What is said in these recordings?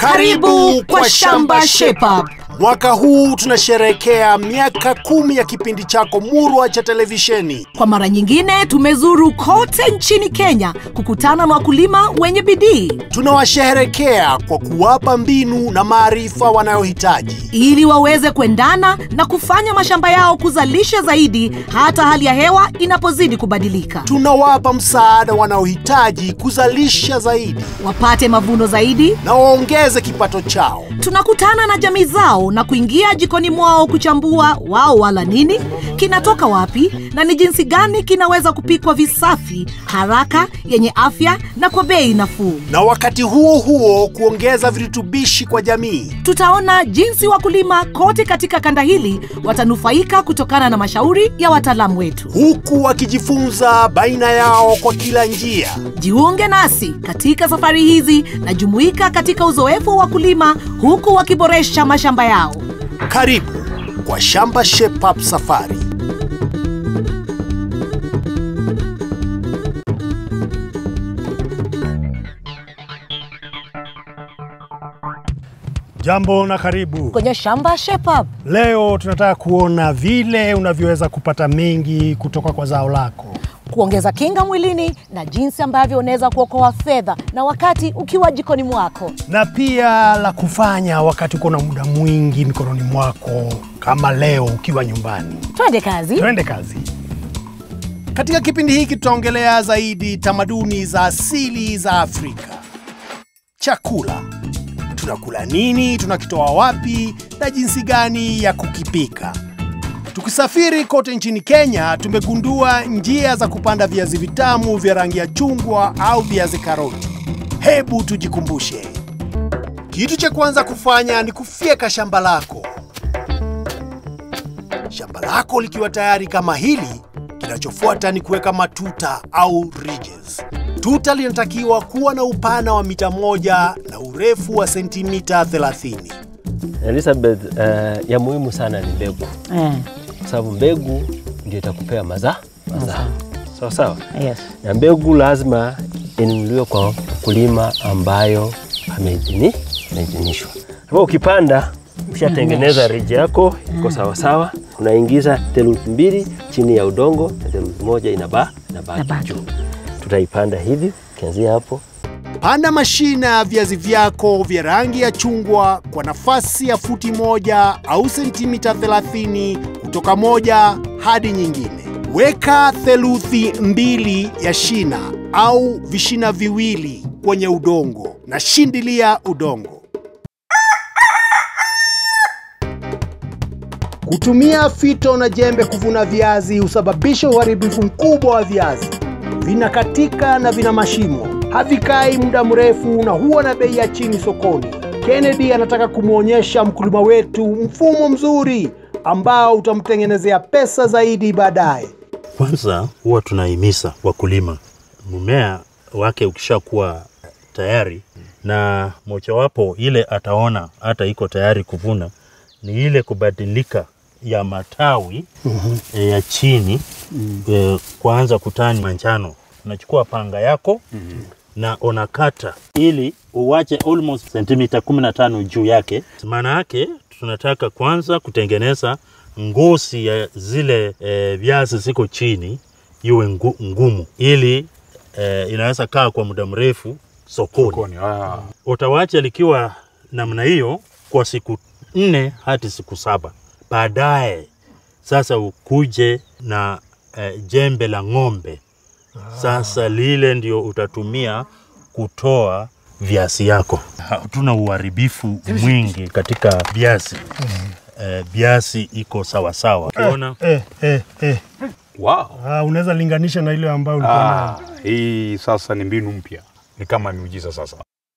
Karibu kwa Shamba Shape Up. Mwaka huu tunasherehekea miaka kumi ya kipindi chako murwa cha televisheni. Kwa mara nyingine tumezuru kote nchini Kenya kukutana na wakulima wenye bidii Tunawasherehekea kwa kuwapa mbinu na maarifa wanayohitaji. ili waweze kuendana na kufanya mashamba yao kuzalisha zaidi hata hali ya hewa inapozidi kubadilika. Tunawapa msaada wanaohitaji kuzalisha zaidi Wapate mavuno zaidi. na waongeze kipato chao. Tunakutana na jamii zao na kuingia jikoni mwao kuchambua wao wala nini, kinatoka wapi na ni jinsi gani kinaweza kupikwa visafi, haraka, yenye afya na kwa bei nafuu. Na wakati huo huo kuongeza virutubishi kwa jamii. Tutaona jinsi wakulima kote katika kanda hili watanufaika kutokana na mashauri ya wataalamu wetu. huku wakijifunza baina yao kwa kila njia. Jiunge nasi katika safari hizi na jumuika katika uzoefu wa wakulima huku wakiboresha mashamba yao. Karibu kwa Shamba Shape Up Safari. Jambo na karibu. Kwenye shamba Shape Up. Leo tunataka kuona vile unavyoweza kupata mengi kutoka kwa zao lako. kuongeza kinga mwilini na jinsi ambavyo unaweza kuokoa fedha na wakati ukiwa jikoni mwako. na pia la kufanya wakati uko na muda mwingi mikononi mwako, kama leo ukiwa nyumbani. Twende kazi. Twende kazi. Katika kipindi hiki tutaongelea zaidi tamaduni za asili za Afrika. Chakula, tunakula nini, tunakitoa wapi na jinsi gani ya kukipika. Tukisafiri kote nchini Kenya, tumegundua njia za kupanda viazi vitamu vya rangi ya chungwa au viazi karoti. Hebu tujikumbushe. Kitu cha kwanza kufanya ni kufyeka shamba lako. Shamba lako likiwa tayari kama hili, kinachofuata ni kuweka matuta au ridges. Tuta linatakiwa kuwa na upana wa mita moja na urefu wa sentimita 30. Elizabeth, uh, ya muhimu sana ni mbegu, kwa sababu mbegu ndio itakupea mazaa mazao. Sawa sawa. Yes. Na mbegu lazima inunuliwe kwa mkulima ambayo ameidhini- ameidhinishwa. Hapo ukipanda ushatengeneza riji yako iko sawa sawa, unaingiza theluthi mbili chini ya udongo na theluthi moja inaba inabaki Inabaki. juu. Tutaipanda hivi ukianzia hapo Panda mashina ya viazi vyako vya rangi ya chungwa kwa nafasi ya futi moja au sentimita 30 kutoka moja hadi nyingine. Weka theluthi mbili ya shina au vishina viwili kwenye udongo na shindilia udongo. Kutumia fito na jembe kuvuna viazi husababisha uharibifu mkubwa wa viazi. Vinakatika na vina mashimo, havikai muda mrefu na huwa na bei ya chini sokoni. Kennedy anataka kumwonyesha mkulima wetu mfumo mzuri ambao utamtengenezea pesa zaidi baadaye. Kwanza huwa tunahimiza wakulima, mmea wake ukishakuwa tayari, na mojawapo ile ataona hata iko tayari kuvuna ni ile kubadilika ya matawi e, ya chini e, kuanza kutani manjano. Unachukua panga yako na unakata ili uwache almost sentimita 15 juu yake. Maana yake tunataka kwanza kutengeneza ngozi ya zile e, viazi ziko chini iwe ngu, ngumu ili e, inaweza kaa kwa muda mrefu sokoni. Utawacha likiwa namna hiyo kwa siku nne hadi siku saba. Baadaye sasa ukuje na e, jembe la ng'ombe. Sasa lile ndio utatumia kutoa viazi yako. Hatuna uharibifu mwingi katika viazi. Eh, viazi iko sawa sawa. Ukiona Eh, eh, eh. Wow. Ah, unaweza linganisha na ile ambayo ulikuwa nayo. Ah, hii sasa ni mbinu mpya, ni kama miujiza sasa.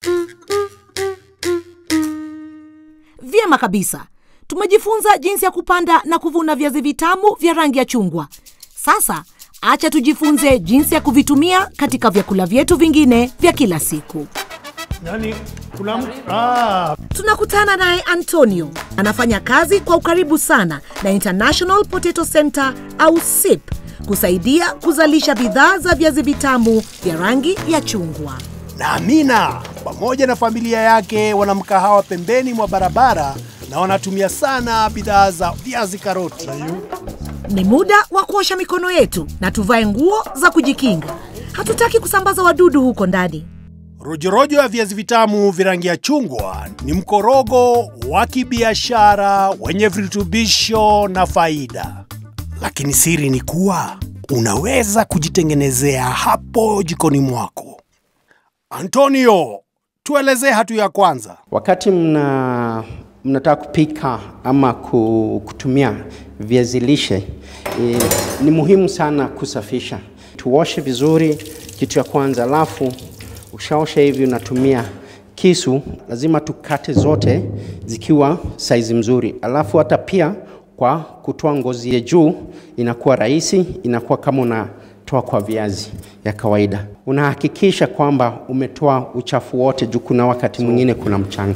Vyema kabisa. Tumejifunza jinsi ya kupanda na kuvuna viazi vitamu vya rangi ya chungwa. Sasa acha tujifunze jinsi ya kuvitumia katika vyakula vyetu vingine vya kila siku. Yaani kuna mtu ah, Tunakutana naye Antonio, anafanya kazi kwa ukaribu sana na International Potato Center au SIP kusaidia kuzalisha bidhaa za viazi vitamu vya rangi ya chungwa. na Amina pamoja na familia yake wana mkahawa pembeni mwa barabara na wanatumia sana bidhaa za viazi karoti. Ni muda wa kuosha mikono yetu na tuvae nguo za kujikinga. Hatutaki kusambaza wadudu huko ndani. Rojorojo ya viazi vitamu virangi ya chungwa ni mkorogo wa kibiashara wenye virutubisho na faida, lakini siri ni kuwa unaweza kujitengenezea hapo jikoni mwako. Antonio, tuelezee hatua ya kwanza. Wakati mna mnataka kupika ama ku- kutumia viazi lishe e, ni muhimu sana kusafisha. Tuoshe vizuri, kitu ya kwanza. Alafu ukishaosha hivi, unatumia kisu, lazima tukate zote zikiwa saizi mzuri. Alafu hata pia kwa kutoa ngozi ya juu inakuwa rahisi, inakuwa kama unatoa kwa viazi ya kawaida. Unahakikisha kwamba umetoa uchafu wote juu kuna wakati mwingine kuna mchanga.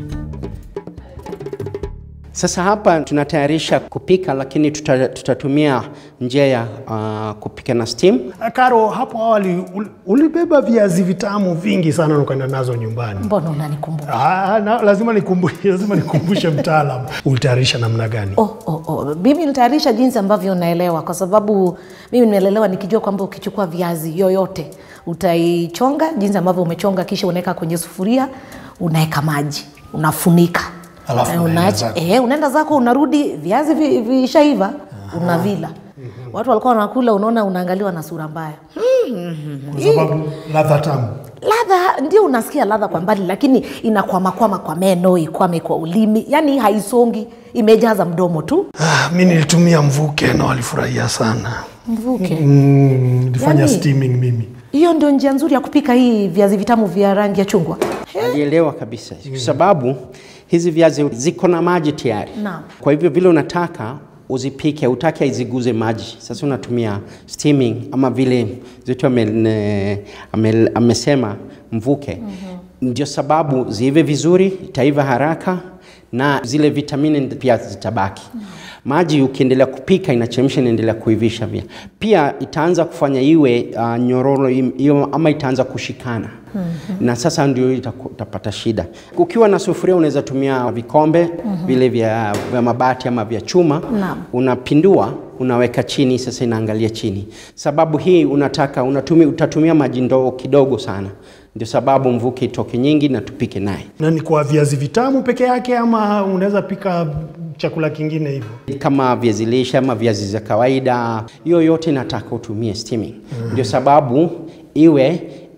Sasa hapa tunatayarisha kupika, lakini tuta, tutatumia njia ya uh, kupika na steam. Karo, hapo awali ul- ulibeba viazi vitamu vingi sana na ukaenda nazo nyumbani. Mbona unanikumbuka? Ah, na, lazima nikumbushe, lazima nikumbushe mtaalam, ulitayarisha namna gani? Oh, oh, oh. Mimi nilitayarisha jinsi ambavyo naelewa, kwa sababu mimi nimelelewa nikijua kwamba ukichukua viazi yoyote utaichonga jinsi ambavyo umechonga, kisha unaweka kwenye sufuria, unaweka maji, unafunika Alafu Eh, unaenda unaacha- zako. eh, unaenda zako, unarudi viazi vi- vishaiva, unavila. Watu walikuwa wanakula, unaona, unaangaliwa na sura mbaya. Kwa sababu ladha tamu. Ladha ndio unasikia ladha kwa mbali, lakini inakwamakwama kwa meno, ikwame kwa ulimi, yani haisongi, imejaza mdomo tu. Ah, mi nilitumia mvuke na walifurahia sana. Mvuke Mm, nilifanya Yaani- steaming mimi. hiyo ndio njia nzuri ya kupika hii viazi vitamu vya rangi ya chungwa. Alielewa kabisa, kwa sababu hizi viazi ziko na maji tayari. Naam. Kwa hivyo vile unataka uzipike, utaki iziguze maji. Sasa unatumia steaming ama vile zetu ame, ne- ame, amesema mvuke. Ndio sababu ziive vizuri, itaiva haraka na zile vitamini pia zitabaki. Maji ukiendelea kupika inachemsha, inaendelea kuivisha pia. Pia itaanza kufanya iwe uh, nyororo im- hiyo ama itaanza kushikana na sasa ndio itaku- utapata shida. Ukiwa na sufuria unaweza tumia vikombe vile vya, vya mabati ama vya chuma Naam. unapindua unaweka chini, sasa inaangalia chini. Sababu hii unataka unatumia, utatumia maji ndogo kidogo sana, ndio sababu mvuke itoke nyingi na tupike naye. Na ni kwa viazi vitamu peke yake ama unaweza pika chakula kingine hivyo? kama viazi lishe ama viazi za kawaida, hiyo yote inataka utumie steaming. Ndio sababu iwe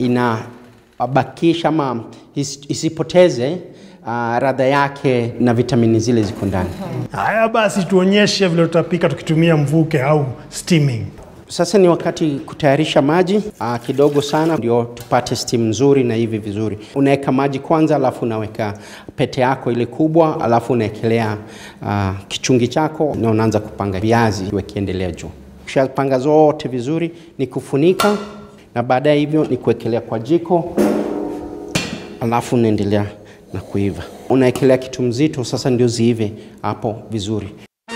inabakisha ama is, isipoteze uh, radha yake na vitamini zile ziko ndani. Haya basi, tuonyeshe vile tutapika tukitumia mvuke au steaming. Sasa ni wakati kutayarisha maji uh, kidogo sana, ndio tupate steam nzuri na hivi vizuri. Unaweka maji kwanza, alafu unaweka pete yako ile kubwa, alafu unaekelea uh, kichungi chako na unaanza kupanga viazi wakiendelea juu. Ukishapanga zote vizuri, ni kufunika na baadaye hivyo ni kuwekelea kwa jiko, alafu unaendelea na kuiva. Unaekelea kitu mzito, sasa ndio ziive hapo vizuri.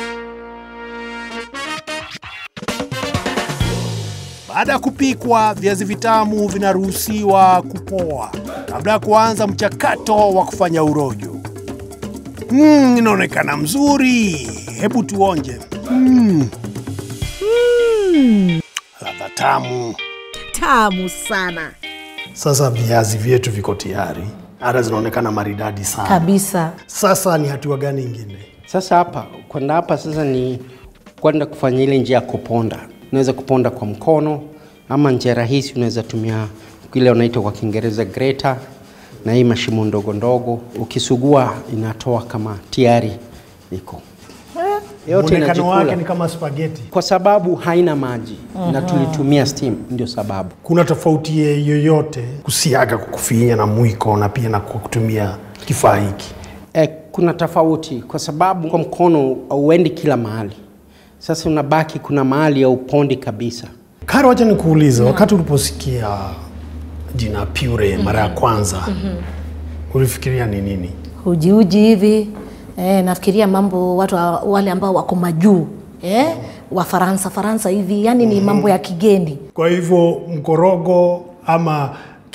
Baada ya kupikwa, viazi vitamu vinaruhusiwa kupoa kabla ya kuanza mchakato wa kufanya urojo. Mm, inaonekana mzuri. Hebu tuonje. Mm. Mm. Ladha tamu. Tamu sana Sasa viazi vyetu viko tayari, hata zinaonekana maridadi sana. kabisa. Sasa ni hatua gani ingine? Sasa hapa kwenda hapa sasa ni kwenda kufanya ile njia ya kuponda. Unaweza kuponda kwa mkono ama njia rahisi, unaweza tumia ile unaitwa kwa Kiingereza grater, na hii mashimo ndogo ndogo, ukisugua inatoa kama tayari iko yote Muonekano wake inajikula ni kama spaghetti. kwa sababu haina maji na tulitumia steam, ndio sababu. Kuna tofauti yoyote kusiaga kwa kufinya na mwiko na pia na kwa kutumia kifaa hiki? E, kuna tofauti kwa sababu kwa mkono hauendi kila mahali. Sasa unabaki kuna mahali ya upondi kabisa. Karo, wacha nikuulize, wakati uliposikia jina Pure mara ya kwanza ulifikiria ni nini? Ujiuji hivi eh, nafikiria mambo watu wa- wale ambao wako majuu eh, wa Faransa Faransa hivi, yani ni mambo ya kigeni. Kwa hivyo mkorogo ama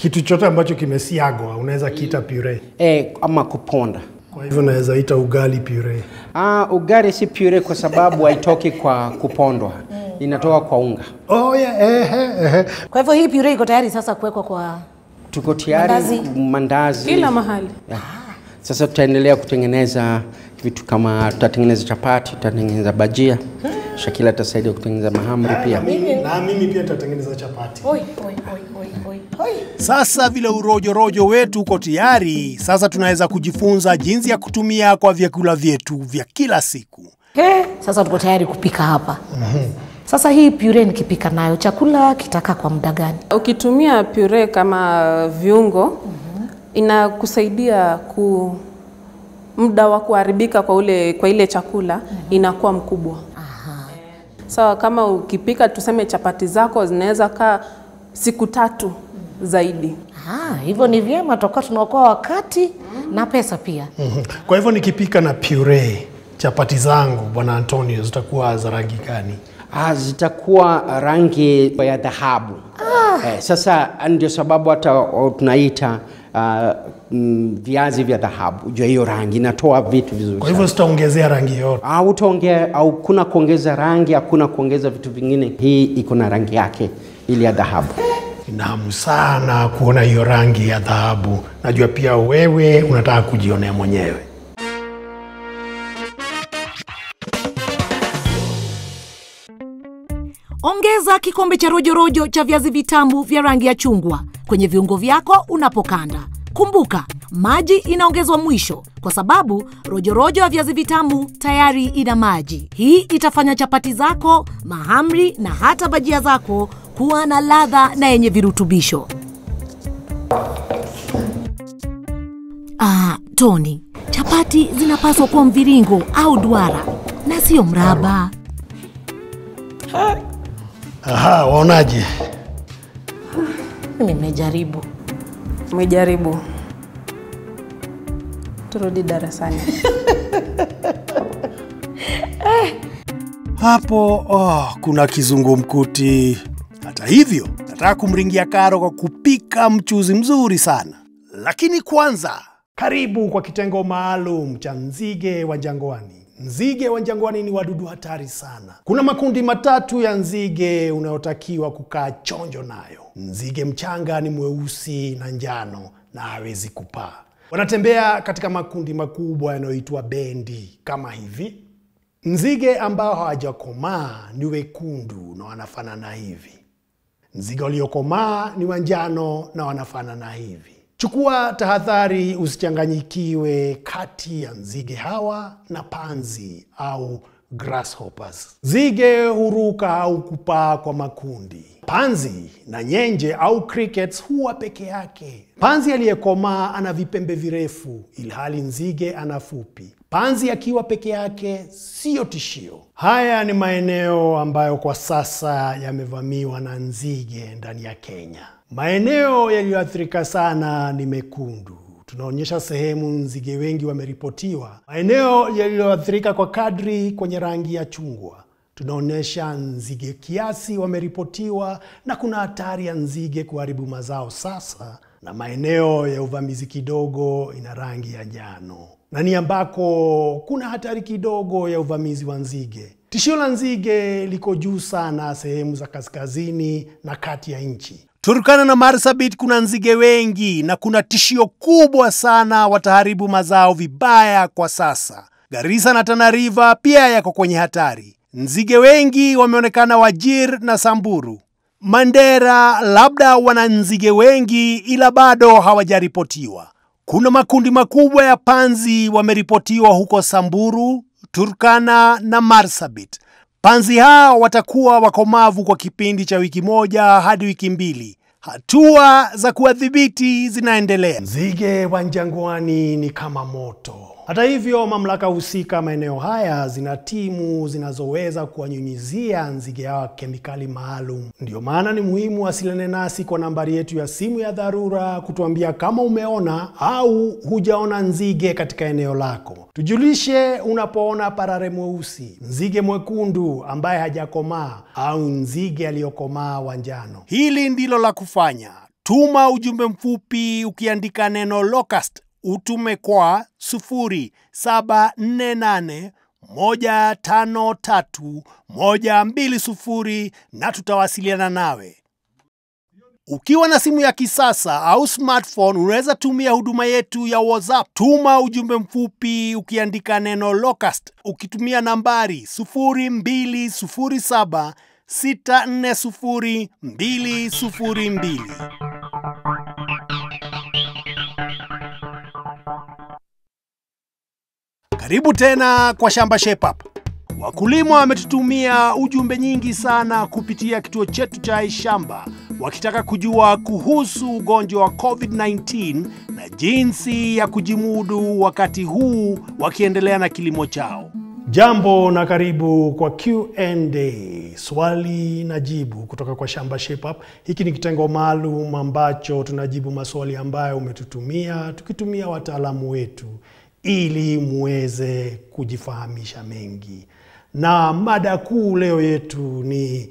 Kitu chote ambacho kimesiagwa unaweza kiita puree. e, ama kuponda. Kwa hivyo unaweza ita ugali puree. Ah, ugali si pure kwa sababu haitoki kwa kupondwa, inatoka kwa unga. Oh, yeah, ehe, ehe. Kwa hivyo hii puree iko tayari sasa kuwekwa kwa Tuko tayari Mandazi. mandazi kila mahali. Yeah. Sasa tutaendelea kutengeneza vitu kama tutatengeneza chapati, tutatengeneza bajia. Shakila atasaidia kutengeneza mahamri pia. Na mimi pia nitatengeneza chapati. Oi, oi, oi, oi, oi, oi. Sasa vile urojorojo wetu uko tayari, sasa tunaweza kujifunza jinsi ya kutumia kwa vyakula vyetu vya kila siku. He, sasa tuko tayari kupika hapa. Sasa hii puree nikipika nayo chakula kitaka kwa muda gani? Ukitumia puree kama viungo inakusaidia ku muda wa kuharibika kwa ule kwa ile chakula inakuwa mkubwa. Sawa, kama ukipika tuseme chapati zako zinaweza kaa siku tatu zaidi. Ah, hivyo ni vyema, tutakuwa tunaokoa wakati na pesa pia. Kwa hivyo nikipika na puree chapati zangu, bwana Antonio, zitakuwa za rangi gani? Ah, zitakuwa rangi ya dhahabu. Eh, sasa ndio sababu hata o, tunaita ah, mm, viazi vya dhahabu. Jua hiyo rangi inatoa vitu vizuri. Kwa hivyo sitaongezea rangi yote. au utaongea au kuna kuongeza rangi, hakuna kuongeza vitu vingine. Hii iko na rangi yake ili ya dhahabu. Nina hamu sana kuona hiyo rangi ya dhahabu. Najua pia wewe unataka kujionea mwenyewe. Ongeza kikombe cha rojorojo cha viazi vitamu vya rangi ya chungwa kwenye viungo vyako unapokanda. Kumbuka, maji inaongezwa mwisho kwa sababu rojorojo ya viazi vitamu tayari ina maji. Hii itafanya chapati zako, mahamri na hata bajia zako kuwa na ladha na yenye virutubisho. Ah, Tony, chapati zinapaswa kuwa mviringo au duara na sio mraba. Aha, waonaje? Mimi nimejaribu. Umejaribu, turudi darasani. Hapo oh, kuna kizungumkuti. Hata hivyo, nataka kumringia Karo kwa kupika mchuzi mzuri sana. Lakini kwanza, karibu kwa kitengo maalum cha nzige wa jangwani. Nzige wa jangwani ni wadudu hatari sana. Kuna makundi matatu ya nzige unayotakiwa kukaa chonjo nayo. Nzige mchanga ni mweusi na njano na hawezi kupaa. Wanatembea katika makundi makubwa yanayoitwa bendi kama hivi. Nzige ambao hawajakomaa ni wekundu na wanafanana hivi. Nzige waliokomaa ni wanjano na wanafanana hivi. Chukua tahadhari usichanganyikiwe kati ya nzige hawa na panzi au grasshoppers. Nzige huruka au kupaa kwa makundi. Panzi na nyenje au crickets huwa peke yake. Panzi aliyekomaa ana vipembe virefu, ilhali nzige ana fupi. Panzi akiwa peke yake siyo tishio. Haya ni maeneo ambayo kwa sasa yamevamiwa na nzige ndani ya Kenya. Maeneo yaliyoathirika sana ni mekundu. Tunaonyesha sehemu nzige wengi wameripotiwa. Maeneo yaliyoathirika kwa kadri kwenye rangi ya chungwa tunaonyesha nzige kiasi wameripotiwa na kuna hatari ya nzige kuharibu mazao sasa, na maeneo ya uvamizi kidogo ina rangi ya njano na ni ambako kuna hatari kidogo ya uvamizi wa nzige. Tishio la nzige liko juu sana sehemu za kaskazini na kati ya nchi. Turkana na Marsabit kuna nzige wengi na kuna tishio kubwa sana, wataharibu mazao vibaya kwa sasa. Garissa na Tana River pia yako kwenye hatari. Nzige wengi wameonekana Wajir na Samburu. Mandera labda wana nzige wengi ila bado hawajaripotiwa. Kuna makundi makubwa ya panzi wameripotiwa huko Samburu, Turkana na Marsabit. Panzi hao watakuwa wakomavu kwa kipindi cha wiki moja hadi wiki mbili. Hatua za kuwadhibiti zinaendelea. Nzige wa jangwani ni kama moto. Hata hivyo, mamlaka husika maeneo haya zina timu zinazoweza kuwanyunyizia nzige hawa kemikali maalum. Ndio maana ni muhimu wasiliane nasi kwa nambari yetu ya simu ya dharura kutuambia kama umeona au hujaona nzige katika eneo lako. Tujulishe unapoona parare mweusi, nzige mwekundu ambaye hajakomaa au nzige aliyokomaa wa njano. Hili ndilo la kufanya. Tuma ujumbe mfupi ukiandika neno locust, utume kwa 0748 153 120 na tutawasiliana nawe. Ukiwa na simu ya kisasa au smartphone, unaweza tumia huduma yetu ya WhatsApp. Tuma ujumbe mfupi ukiandika neno locust ukitumia nambari 0207 640 202. Karibu tena kwa Shamba Shape Up. Wakulima wametutumia ujumbe nyingi sana kupitia kituo chetu cha iShamba wakitaka kujua kuhusu ugonjwa wa COVID-19 na jinsi ya kujimudu wakati huu wakiendelea na kilimo chao. Jambo na karibu kwa Q&A, swali na jibu kutoka kwa Shamba Shape Up. Hiki ni kitengo maalum ambacho tunajibu maswali ambayo umetutumia tukitumia wataalamu wetu ili muweze kujifahamisha mengi. Na mada kuu leo yetu ni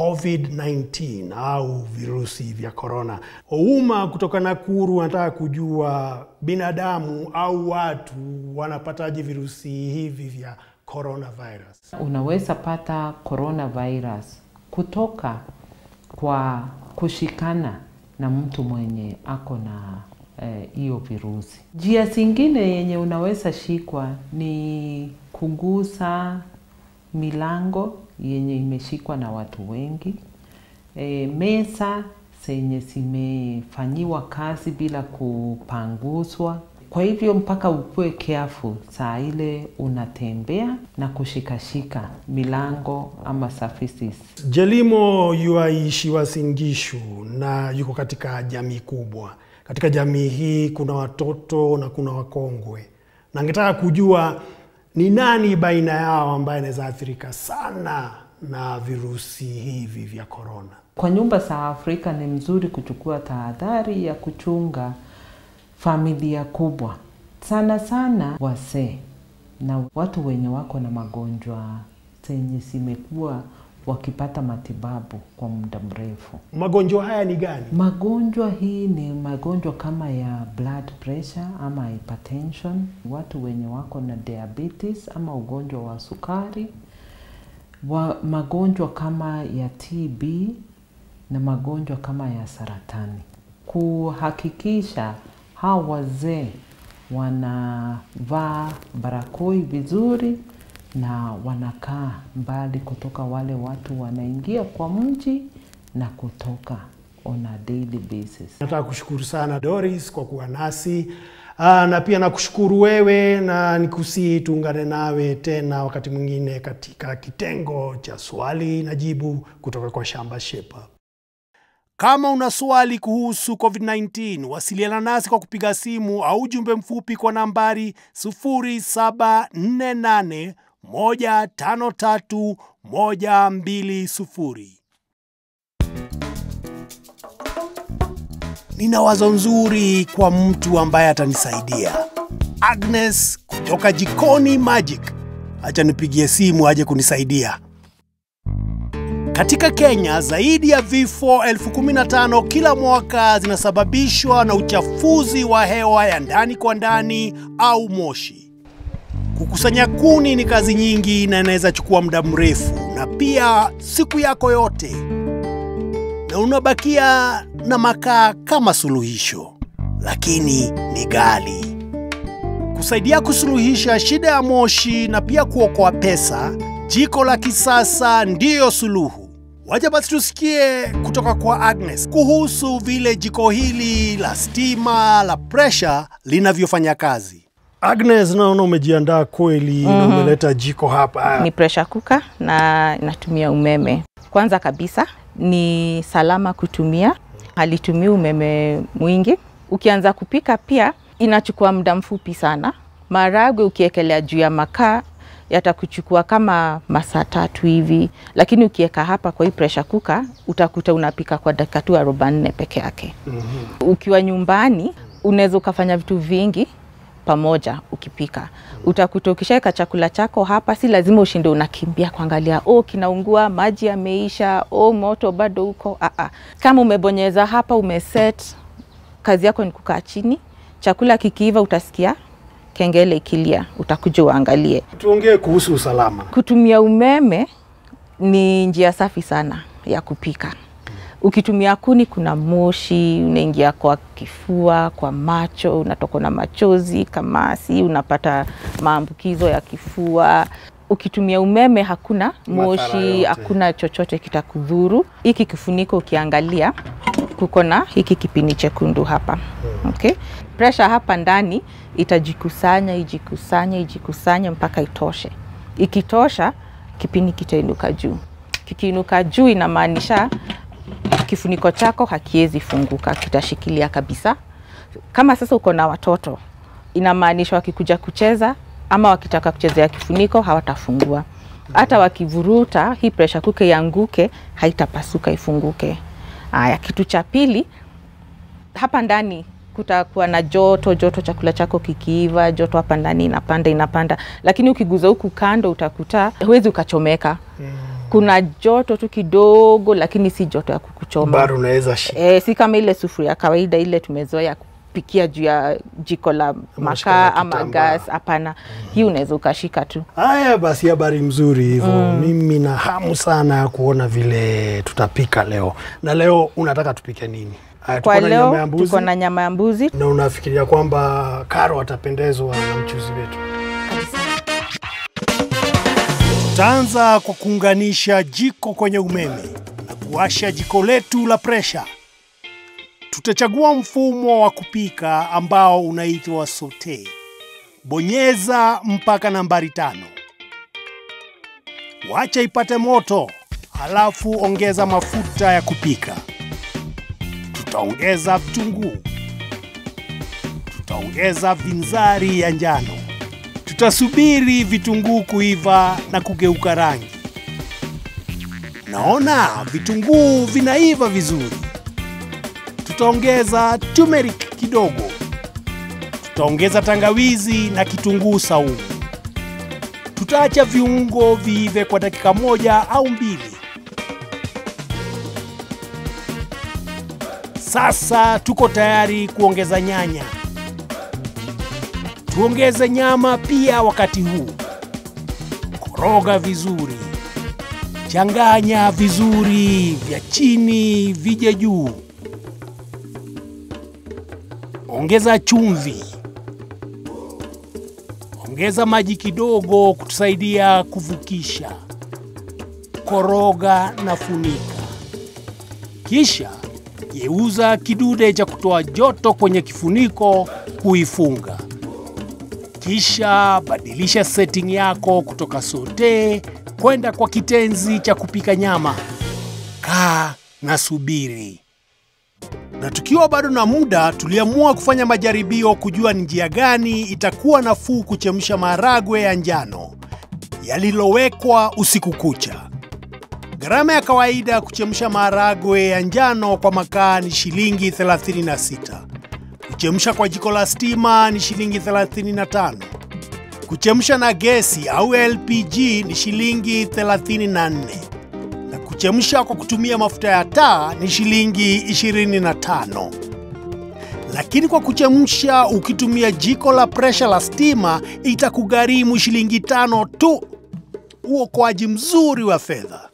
COVID-19 au virusi vya korona. Ouma kutoka Nakuru anataka kujua binadamu au watu wanapataje virusi hivi vya coronavirus. Unaweza pata coronavirus kutoka kwa kushikana na mtu mwenye ako na hiyo eh, virusi. Njia zingine yenye unaweza shikwa ni kugusa milango yenye imeshikwa na watu wengi, e, meza zenye zimefanyiwa kazi bila kupanguzwa. Kwa hivyo mpaka ukuwe careful saa ile unatembea na kushikashika milango ama surfaces. Jelimo yuaishi Uasin Gishu na yuko katika jamii kubwa. Katika jamii hii kuna watoto na kuna wakongwe, na angetaka kujua ni nani baina yao ambaye anaweza athirika sana na virusi hivi vya korona. Kwa nyumba za Afrika ni mzuri kuchukua tahadhari ya kuchunga familia kubwa, sana sana wazee na watu wenye wako na magonjwa zenye zimekuwa wakipata matibabu kwa muda mrefu. Magonjwa haya ni gani? Magonjwa hii ni magonjwa kama ya blood pressure ama hypertension, watu wenye wako na diabetes ama ugonjwa wa sukari, wa magonjwa kama ya TB na magonjwa kama ya saratani. Kuhakikisha hawa wazee wanavaa barakoi vizuri na wanakaa mbali kutoka wale watu wanaingia kwa mji na kutoka on a daily basis. Nataka kushukuru sana Doris kwa kuwa nasi. Aa, na pia nakushukuru wewe na nikusii tuungane nawe tena wakati mwingine katika kitengo cha swali na jibu kutoka kwa Shamba Shape Up. Kama una swali kuhusu COVID-19, wasiliana nasi kwa kupiga simu au ujumbe mfupi kwa nambari 0748 153 120. Nina wazo nzuri kwa mtu ambaye atanisaidia. Agnes kutoka Jikoni Magic. Acha nipigie simu aje kunisaidia. Katika Kenya, zaidi ya vifo elfu kumi na tano kila mwaka zinasababishwa na uchafuzi wa hewa ya ndani kwa ndani au moshi. Kukusanya kuni ni kazi nyingi na inaweza chukua muda mrefu na pia siku yako yote, na unabakia na makaa kama suluhisho, lakini ni ghali. Kusaidia kusuluhisha shida ya moshi na pia kuokoa pesa, jiko la kisasa ndiyo suluhu. Wacha basi tusikie kutoka kwa Agnes kuhusu vile jiko hili la stima la presha linavyofanya kazi. Agnes, naona umejiandaa kweli na umeleta jiko hapa. Ni pressure cooker na inatumia umeme. Kwanza kabisa ni salama kutumia, halitumii umeme mwingi. Ukianza kupika pia inachukua muda mfupi sana. Maharagwe ukiekelea juu ya makaa yatakuchukua kama masaa tatu hivi, lakini ukiweka hapa kwa hii pressure cooker utakuta unapika kwa dakika tu arobaini nne peke yake. Ukiwa nyumbani unaweza ukafanya vitu vingi pamoja ukipika. Utakuta ukishaweka chakula chako hapa, si lazima ushinde unakimbia kuangalia oh, kinaungua, maji yameisha, oh, moto bado uko. Ah, ah. Kama umebonyeza hapa, umeset, kazi yako ni kukaa chini. Chakula kikiiva, utasikia kengele ikilia, utakuja uangalie. Tuongee kuhusu usalama. Kutumia umeme ni njia safi sana ya kupika. Ukitumia kuni, kuna moshi unaingia kwa kifua, kwa macho, unatokwa na machozi, kamasi, unapata maambukizo ya kifua. Ukitumia umeme, hakuna moshi, yote. hakuna chochote kitakudhuru. Hiki kifuniko ukiangalia, kuko na hiki kipini chekundu hapa okay? Pressure hapa ndani itajikusanya, ijikusanye, ijikusanye mpaka itoshe. Ikitosha, kipini kitainuka juu. Kikiinuka juu, inamaanisha kifuniko chako hakiwezi funguka, kitashikilia kabisa. Kama sasa uko na watoto, inamaanisha wakikuja kucheza ama wakitaka kuchezea kifuniko hawatafungua. Hata wakivuruta hii pressure cooker ianguke, haitapasuka ifunguke. Haya, kitu cha pili, hapa ndani kutakuwa na joto joto, chakula chako kikiiva, joto hapa ndani inapanda inapanda, lakini ukiguza huku kando utakuta huwezi ukachomeka. Kuna joto tu kidogo, lakini si joto ya kukuchoma. Bado unaweza shika. E, si kama ile sufuria ya kawaida ile tumezoea kupikia juu ya jiko la shika la makaa ama kitambaa. gas. Hapana, hii unaweza ukashika tu. Haya basi, habari mzuri hivyo. Mimi na hamu sana ya kuona vile tutapika leo. Na leo unataka tupike nini? Haya, Kwa tuko na nyama ya leo mbuzi tuko na nyama ya mbuzi na unafikiria kwamba Karo atapendezwa na mchuzi wetu? Tutaanza kwa kuunganisha jiko kwenye umeme na kuwasha jiko letu la presha. Tutachagua mfumo wa kupika ambao unaitwa saute. Bonyeza mpaka nambari tano. Wacha ipate moto, halafu ongeza mafuta ya kupika. Tutaongeza vitunguu, tutaongeza vinzari ya njano tutasubiri vitunguu kuiva na kugeuka rangi. Naona vitunguu vinaiva vizuri. Tutaongeza turmeric kidogo, tutaongeza tangawizi na kitunguu saumu. Tutaacha viungo viive kwa dakika moja au mbili. Sasa tuko tayari kuongeza nyanya. Tuongeze nyama pia wakati huu. Koroga vizuri, changanya vizuri, vya chini vije juu. Ongeza chumvi, ongeza maji kidogo kutusaidia kuvukisha. Koroga na funika, kisha geuza kidude cha kutoa joto kwenye kifuniko kuifunga. Kisha badilisha setting yako kutoka saute kwenda kwa kitenzi cha kupika nyama. Kaa na subiri. Na tukiwa bado na muda, tuliamua kufanya majaribio kujua ni njia gani itakuwa nafuu kuchemsha maharagwe ya njano yalilowekwa usiku kucha. Gharama ya kawaida ya kuchemsha maharagwe ya njano kwa makaa ni shilingi 36. Kuchemsha kwa jiko la stima ni shilingi 35. Kuchemsha na gesi au LPG ni shilingi 34. Na kuchemsha kwa kutumia mafuta ya taa ni shilingi 25. Lakini kwa kuchemsha ukitumia jiko la presha la stima itakugharimu shilingi tano tu. Uokoaji mzuri wa fedha.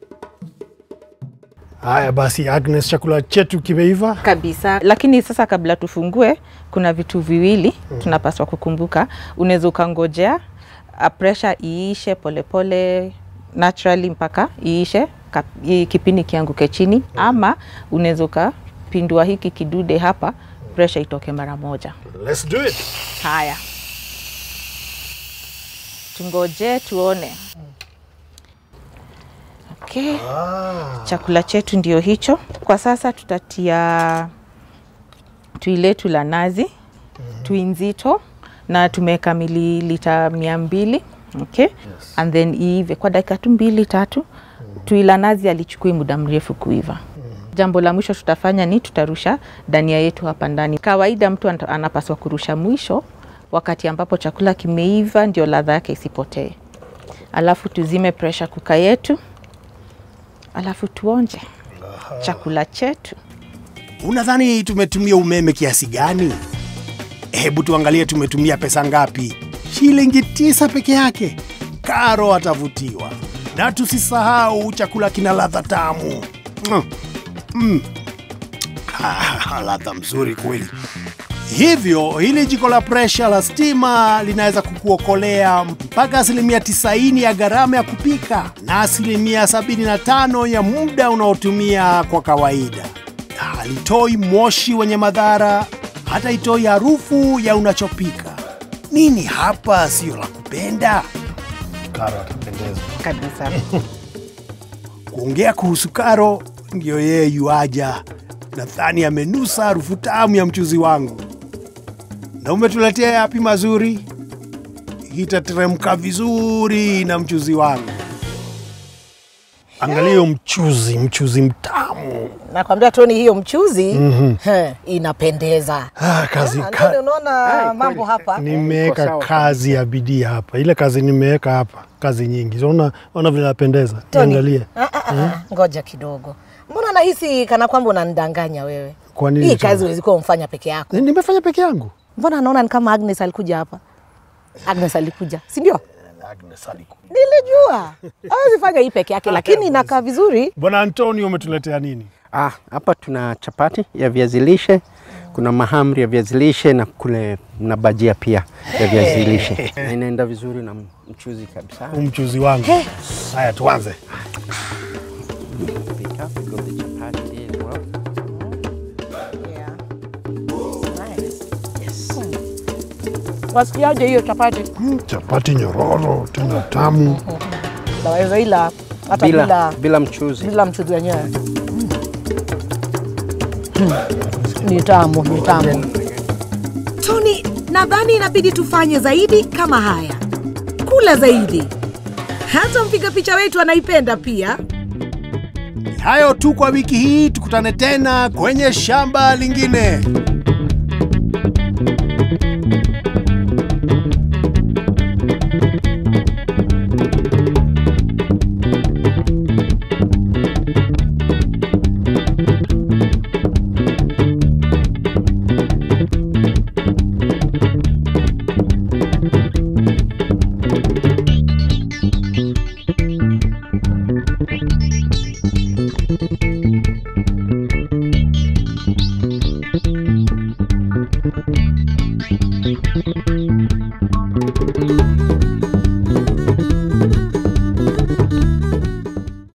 Haya basi, Agnes, chakula chetu kimeiva. kabisa. Lakini sasa kabla tufungue, kuna vitu viwili tunapaswa kukumbuka. Unaweza ukangojea uh, pressure iishe polepole naturally mpaka iishe kap- i- kipindi kianguke chini, ama unaweza ukapindua hiki kidude hapa, pressure itoke mara moja. Let's do it. Haya, tungoje tuone. Okay. Chakula chetu ndio hicho. Kwa sasa tutatia tui letu la nazi, tui nzito na tumeweka mililita mia mbili okay? and then iive kwa dakika tu mbili tatu. Tui la nazi alichukui muda mrefu kuiva. Jambo la mwisho tutafanya ni tutarusha dania yetu hapa ndani. Kawaida mtu anta- anapaswa kurusha mwisho wakati ambapo chakula kimeiva, ndio ladha yake isipotee. Alafu tuzime pressure kuka yetu, alafu tuonje chakula chetu. Unadhani tumetumia umeme kiasi gani? Hebu tuangalie tumetumia pesa ngapi. Shilingi tisa peke yake. Karo atavutiwa. Na tusisahau chakula kina ladha tamu. Mm. Mm. Ah, ladha mzuri kweli. Hivyo hili jiko la presha la stima linaweza kukuokolea mpaka asilimia 90 ya gharama ya kupika na asilimia 75 ya muda unaotumia kwa kawaida. Halitoi moshi wenye madhara, hata itoi harufu ya unachopika. Nini hapa sio la kupenda? Karo atapendeza. Kabisa. Kuongea kuhusu Karo, ndiyo yeye yuaja. Nadhani amenusa harufu tamu ya mchuzi wangu. Na umetuletea yapi mazuri? Itateremka vizuri na mchuzi wangu. Angalia hiyo mchuzi, mchuzi mtamu. Nakwambia Toni, hiyo mchuzi Mhm. he, inapendeza. Ah, kazi Ah, ka, Toni, unaona mambo hapa nimeweka kazi ya bidii hapa. Ile kazi nimeweka hapa, kazi nyingi. Ona, ona vile napendeza. Toni, Niangalie. ah, ah, ah, ngoja kidogo. Mbona nahisi kana kwamba unanidanganya wewe? Kwa nini Hii tena? kazi huwezi kuwa umfanya peke yako. Nimefanya peke yangu. Mbona naona ni kama Agnes alikuja hapa? Agnes alikuja, si ndio? Agnes alikuja. Nilijua hawezi fanya hii peke yake, lakini inakaa vizuri. Bwana Antonio, umetuletea nini? Ah, hapa tuna chapati ya viazi lishe, kuna mahamri ya viazi lishe na kule na bajia pia ya viazi lishe. Na Inaenda vizuri na mchuzi kabisa. Huu mchuzi wangu. Haya, tuanze. Pick up, we got the chapati there as well. Wasikiaje hiyo chapati? Chapati nyororo tena tamu. Naweza ila hata Bila, bila bila mchuzi. bila mchuzi wenyewe. Mm. Ni tamu, ni tamu. Tony, nadhani inabidi tufanye zaidi kama haya, kula zaidi. Hata mpiga picha wetu anaipenda pia. Hayo tu kwa wiki hii, tukutane tena kwenye shamba lingine.